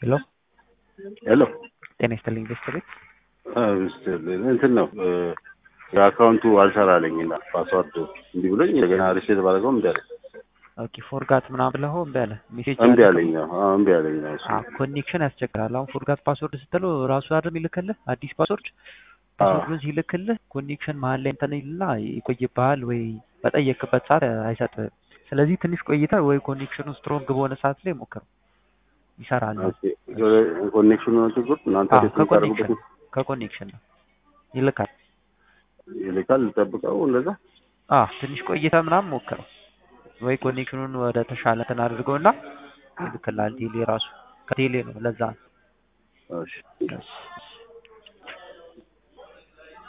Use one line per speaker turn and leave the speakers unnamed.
ሄሎ
ሄሎ
ጤና ይስጥልኝ ኢንቨስተር ቤት
እንትን ነው የአካውንቱ አልሰራለኝ እና ፓስዋርድ እንዲህ ብሎኝ እንደገና ሪሴት ባደረገው እምቢ አለኝ።
ኦኬ ፎርጋት ምናምን ብለኸው እምቢ አለ ሜሴጅ
እምቢ አለኝ። አዎ እምቢ አለኝ ነው እሱ።
ኮኔክሽን ያስቸግራል። አሁን ፎርጋት ፓስወርድ ስትለው ራሱ አይደል ይልክልህ አዲስ ፓስወርድ ፓስወርዱን ሲልክልህ ኮኔክሽን መሀል ላይ እንትን ይልና ይቆይብሃል ወይ በጠየቅበት ሰዓት አይሰጥህም። ስለዚህ ትንሽ ቆይተህ ወይ ኮኔክሽኑ ስትሮንግ በሆነ ሰዓት ላይ ሞክረው ይሰራል።
ኮኔክሽኑ ነው ችግሩ። እናንተ
አዎ፣
ሪሴት
ከኮኔክሽን
ታደርጉበት
ከኮኔክሽን ነው ይልካል።
ይልካል። ልጠብቀው እንደዛ
አዎ ትንሽ ቆይተህ ምናምን ሞክረው ወይ ኮኔክሽኑን ወደ ተሻለ እንትን አድርገውና ይልክልሃል። ቴሌ ራሱ ከቴሌ ነው ለዛ ነው።
እሺ
እሺ።